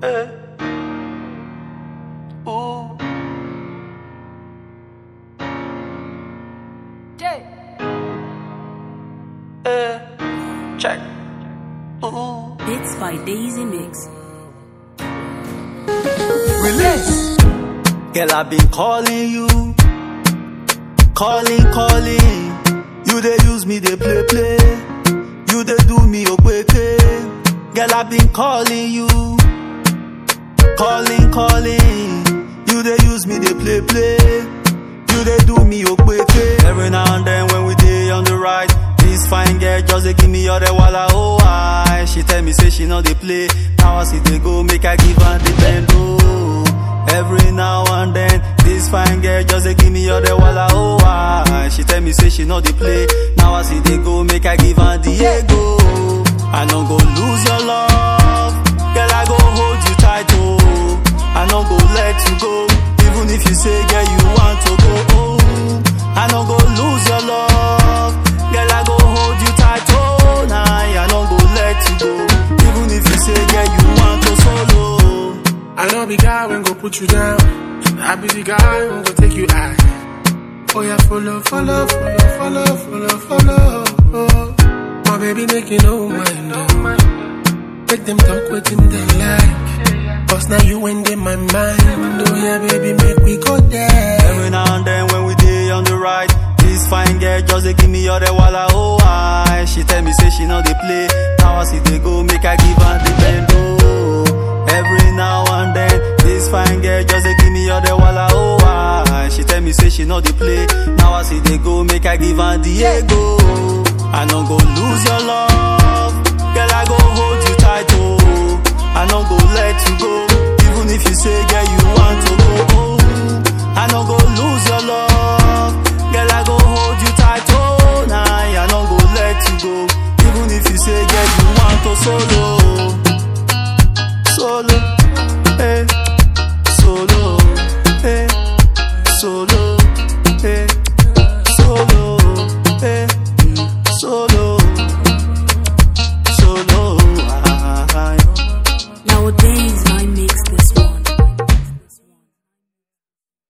Eh. Ooh. Eh. Check. Ooh. Bits by Daisy Mix. Release. Girl, I've been calling you. Calling, calling. You they use me, they play, play. You they do me, okweke. Girl, I've been calling you. Calling, calling. You they use me, they play, play. You they do me, okweke. Every now and then when we day on the ride. This fine girl just they give me all the walla oh I. She tell me say she know they play. Now I see they go make I give her the bend oh. Every now and then, this fine girl just they give me all the walla oh I. She tell me say she know they play. Now I see they go make I give her the ego. I don't go lose your love, girl I go hold you tight oh. I don't go let you go, even if you say girl you want to go oh. I don't go lose your love, girl I go hold you tight oh. Nah, I don't go let you go, even if you say girl you want to solo. I know be guy when go put you down. I be the guy when go take you high. Oh yeah, follow, follow, follow, follow, follow, follow. Oh. My baby make you know mine. Oh. Make them talk with him they like. Cause now you ain't in my mind. Oh yeah, baby, make we go there. Every now and then when we day on the ride, this fine girl just they give me all the walla oh I. She tell me say she know they play. Now I see they go make I give her the bend oh. Every now and then, this fine girl just they give me all the walla oh I. She tell me say she know they play. Now I see they go make I give her the ego. I don't go lose your love, girl I go hold you tight oh. I don't go let you go, even if you say girl you want to go oh. I don't go lose your love, girl I go hold you tight oh. Nah, I don't go let you go, even if you say girl you want to solo, solo, hey.